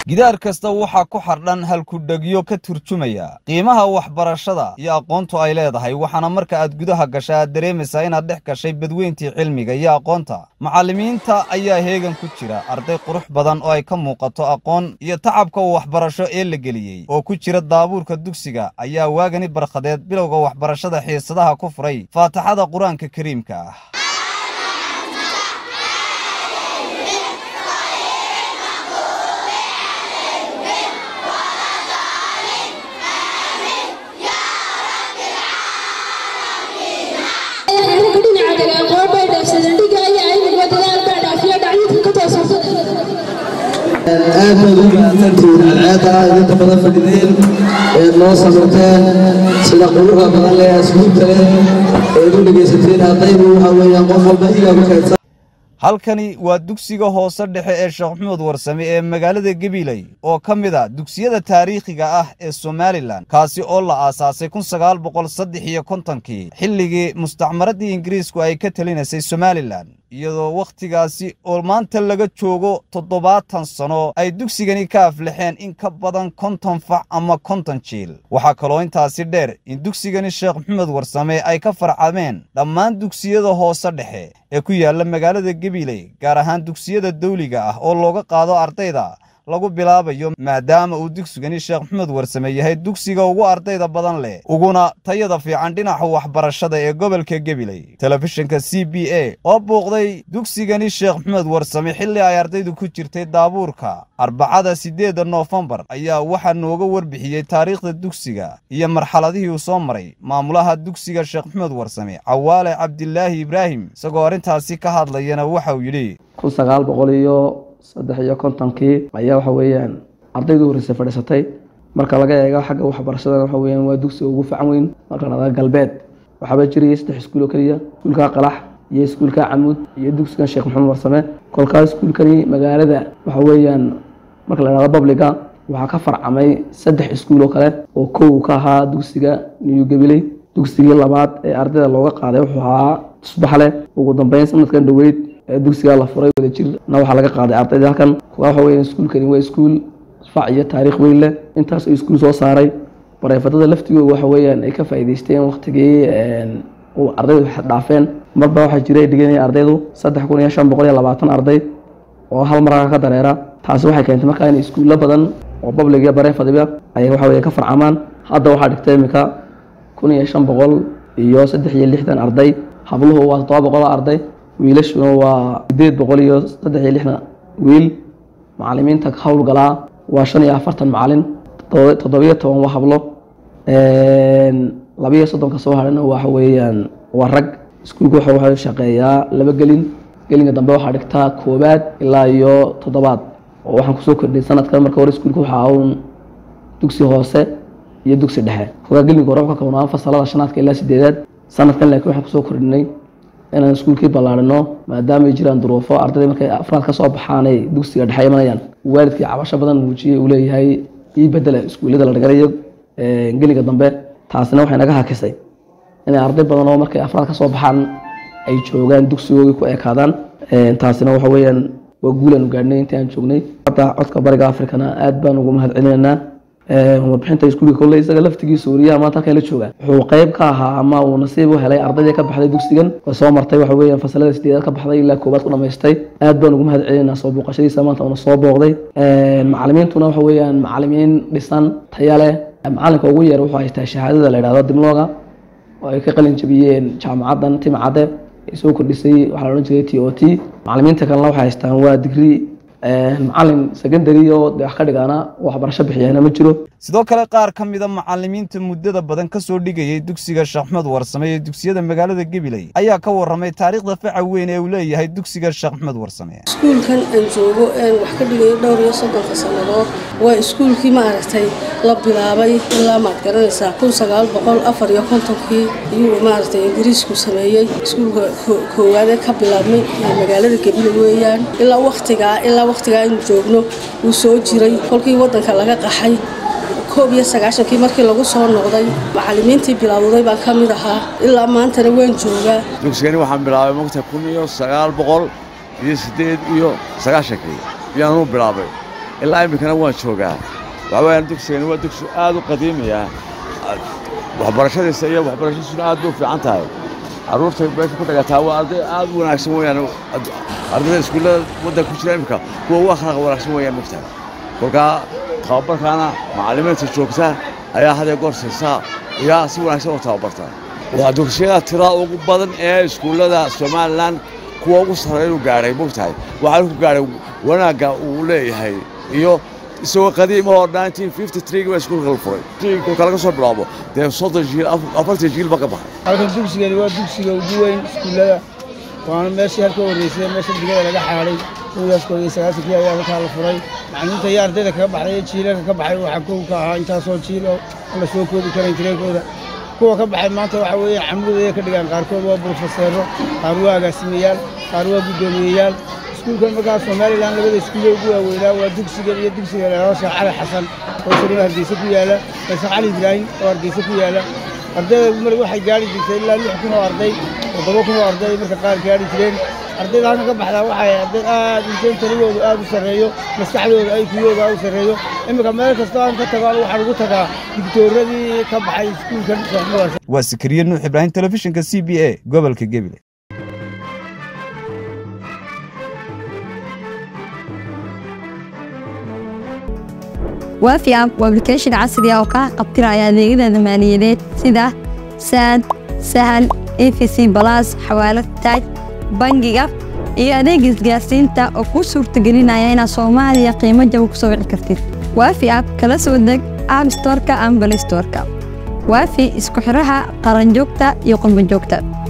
gidaar kasta waxaa ku xardhan halkudhegyo ka turjumaya qiimaha waxbarashada iyo aqoontu ay leedahay waxaana marka aad gudaha gasha aad dareemaysaa inaad dhex gashay badweyntii cilmiga iyo aqoonta macallimiinta ayaa heegan ku jira arday qurux badan oo ay ka muuqato aqoon iyo tacabka waxbarasho ee la geliyey oo ku jira daabuurka dugsiga ayaa waagani barkhadeed bilowga waxbarashada xiisadaha ku furay faataxada qur-aanka kariimka ah aad baad u mahadsantihiin cadceedda idinta badan fadhideen eed noo samirteen sida quruxda badan leh asluubta leh eed u dhegaysateen ardaydu waxa weeyaan qof walba igaa ku kaydsan halkani waa dugsiga hoose dhexe ee sheekh maxamed warsame ee magaalada gabiley oo ka mid a dugsiyada taariikhiga ah ee somalilan kaasi oo la aasaasay kun sagaal boqol saddex iyo kontonkii xilligii mustacmaradii ingiriisku ay ka talinaysay somalilan iyadoo wakhtigaasi oo maanta laga joogo toddobaatan sano ay dugsigani ka aflaxeen in ka badan konton fac ama konton jiil waxaa kaloo intaasi dheer in dugsigani sheekh maxamed warsame ay ka farcameen dhammaan dugsiyada hoose dhexe ee ku yaalla magaalada gabiley gaar ahaan dugsiyada dawliga ah oo looga qaado ardayda lagu bilaabayo maadaama uu dugsigani sheekh maxamed warsame yahay dugsiga ugu ardayda badan leh uguna tayada fiican dhinaca waxbarashada ee gobolka gabiley telefishinka c b a oo bouqday dugsigani sheekh maxamed warsame xilli ay ardaydu ku jirtay daabuurka arbacada siddeedda noofembar ayaa waxaa nooga warbixiyey taariikhda dugsiga iyo marxaladihii uu soo maray maamulaha dugsiga sheekh maxamed warsame cawaale cabdilaahi ibraahim isagoo arrintaasi ka hadlayana waxauu yidhi kun sagaal boqol iyo saddex iyo kontonkii ayaa waxa weeyaan ardaydu horreysay fadhiisatay marka laga eego xagga waxbarashadana waxa weeyaan waa dugsiga ugu facan weyn marka la galbeed waxaaba jiraya saddex iskuul oo keliya iskuulka qalax iyo iskuulka camuud iyo dugsigan sheekh maxamed warsame kolkaas iskuulkani magaalada waxa weeyaan marka la dhahdo babliga waxaa ka farcamay saddex iskuul oo kale oo kow ka ahaa dugsiga new gabiley dugsigii labaad ee ardayda looga qaaday wuxuu ahaa tusbaxle ugu dambeyn sanadkan dhoweyd dugsigaa la furay wada jirna waxaa laga qaaday ardayda halkan waxa weya iskuulkani waa iskuul fac iyo taariikh weyn leh intaas oo iskuul soo saaray bareefadada laftigooda waxa weeyaan ay ka faa'iidaysteen waqtigii uu ardaydu dhaafeen marba waxaa jiray dhiganaya ardaydu saddex kun iyo shan boqol iyo labaatan arday oo hal markaa ka dareera taasi waxay keentay markaa in iskuullo badan oo public iyo bareefadiba ay waxa weya ka farcamaan hadda waxaa dhigtay iminka kun iyo shan boqol iyo saddex iyo lixdan arday habluhu waa toddoba boqol arday wiilashuna waa sideed boqol iyo saddex iyo lixdan wiil macalimiinta howlgalaa waa shan iyo afartan macalin toddobiyo toban waa hablo labiyo soddonka soo hadhana waxa weeyaan waa rag iskuulku waxa waxa shaqeeyaa laba gelin gelinka dambe waxaa dhigtaa koobaad ilaa iyo toddobaad oo waxaan kusoo kordhay sanadkan marka hore iskuulka waxaa un dugsi hoose iyo dugsi dhexe kogaa gelinka hore wuxuu ka koobnaa fasalada shanaadka ilaa sideedaad sanadkan laakiin waxaan kusoo kordhinay inaan iskuulkii ballaarino maadaama ay jiraan duruufo ardayda markay afraad ka soo baxaanay dugsiga dhexe imanayaan waalidkii cabasho badan muujiyey uu leeyahay ii bedela iskuullada la dhiganayo geliga dambe taasina waxay naga hakisay inay arday badan oo markay afraad ka soo baxaan ay joogaan dugsigoogii ku ekaadaan taasina waxa weeyaan waa guulaanu gaadhnay intii aan joognay hadda codka bariga afrikana aad baan ugu mahad celinaynaa warbixinta iskuulka kolley isaga laftigii suuriyaha maanta halkan la jooga wuxuu qayb ka ahaa ama uu nasiib u helay ardaydii ka baxday dugsigan way soo martay waxa weeyaan fasalada sideedaad ka baxday ilaa koobaad ku dhamaystay aad baan ugu mahad celinaynaa soo booqashadiisa maanta uuna soo booqday macalimiintuna waxa weeyaan macalimiin dhisan taya leh macalinka ugu yeer wuxuu haystaa shahaadada la yidhahdo dimlooga oo ay ka qalin jabiyeen jaamacaddan timcadde ay soo kordhisay waxaa la odhan jiray t o t macalimiinta kalena waxay haystaan waa digrii macalin secondary oo de wax ka dhigaana waxbarasho bixiyana ma jiro sidoo kale qaar ka mida macallimiinta muddada badan ka soo dhigayay dugsiga sheekh maxamed warsame ee dugsiyada magaalada gabiley ayaa ka warramay taariikhda faca weyn ee uu leeyahay dugsiga sheekh maxamed warsame iskuulkan aan joogo een wax ka dhigayo dhowr iyo soddonka sannadood waa iskuulkii maaragtay la bilaabay ilaa maad garanaysaa kun sagaal boqol afar iyo kontonkii ayuu maaragtay ingiriisku sameeyey iskuulka koowaadee ka bilaabmay magaalada gabiley weeyaan ilaa waktigaa ilaa waktigaa aynu joogno wuu soo jiray kolkii waddanka laga qaxay koob iyo sagaashankii markii lagu soo noqday macallimiintii bilowday baan ka mid ahaa ilaa maantana waan joogaa dugsigani waxaan bilaabay mogta kun iyo sagaal boqol iyo siddeed iyo sagaashankii ayaanuu bilaabay ilaa iminkana waan joogaa waxaa weeyaan dugsigani waa dugsi aad u qadiimiya waxbarashadiisa iyo waxbarashadiisuna aad bay u fiican tahay carruurta meesha ku dhagataa waa arday aad u wanaagsan weeyaan ardayda iskuullada waddanka ku jira iminka kuwa ugu akhlaaq wanaagsan weeyaan mogtahay kolkaa tababarkaana macallimiinta joogta ayaa hadee goor siisaa iyaa si wanaagsan u tababarta waa dugsiyada tirada ugu badan ee iskuullada somalilan kuwa ugu sarreeya inuu gaadhay mogtahay waxaanu ku gaadhay wanaagga uu leeyahay iyo isagoo qadiimahoo baa iskuulka la furay kolka laga soo bilaabo dee soddon jiil afartan jiil ba ka baxay halkan dugsigani waa dugsiga ugu weyn iskuullada waana meeshii halka horreysay meesha digada laga xaadhay kowdaas koob iyo sagaasankii ayaa halkaa la furay macallimiinta iyo ardayda kaga baxday iyo jiilalka ka baxay waxaa kow ka ahaa intaasoo jiil oo aan la soo koobi karayn tireekooda kuwa ka baxay maanta waxa weeye camrud ayay ka dhigaan qaarkood waa brofeseero qaar waa agaasimayaal qaar waa guddoomiyeyaal iskuulkan markaa somalilan labada iskuulle ugu waaweynaa waa dugsigan iyo dugsiga leedo sheekh cali xasan oo isaguna hargeysa ku yaala sheekh cali ibraahim oo hargeysa ku yaala ardayda mar waxay gaari jirtay ilaa lix kun oo arday toddoba kun oo arday marka qaar gaari jireen ardayda halkan ka baxdaa waxay arday aad inteen taligoodu aad u sarreeyo maskaxdooda ay kuyooga u sarreeyo iminka meel kastoo aan ka tago waxaan ugu tagaa digtooradii ka baxay iskuulkan sheekh waa sikriye nuux ibraahim telefishinka c b a gobolka gebile waafi app waa application casri ah oo kaa qabtiraya adeegyada maaliyadeed sida saad sahal efc balas xawaalad taaj bangiga iyo adeega isgaarsiinta oo kuu suurtagelinaya inaad soomaaliya qiimo jaba ku soo wici kartid waafi app kala soo deg app storka ama balay storka waafi isku xidhaha qaranjoogta iyo qurbanjoogta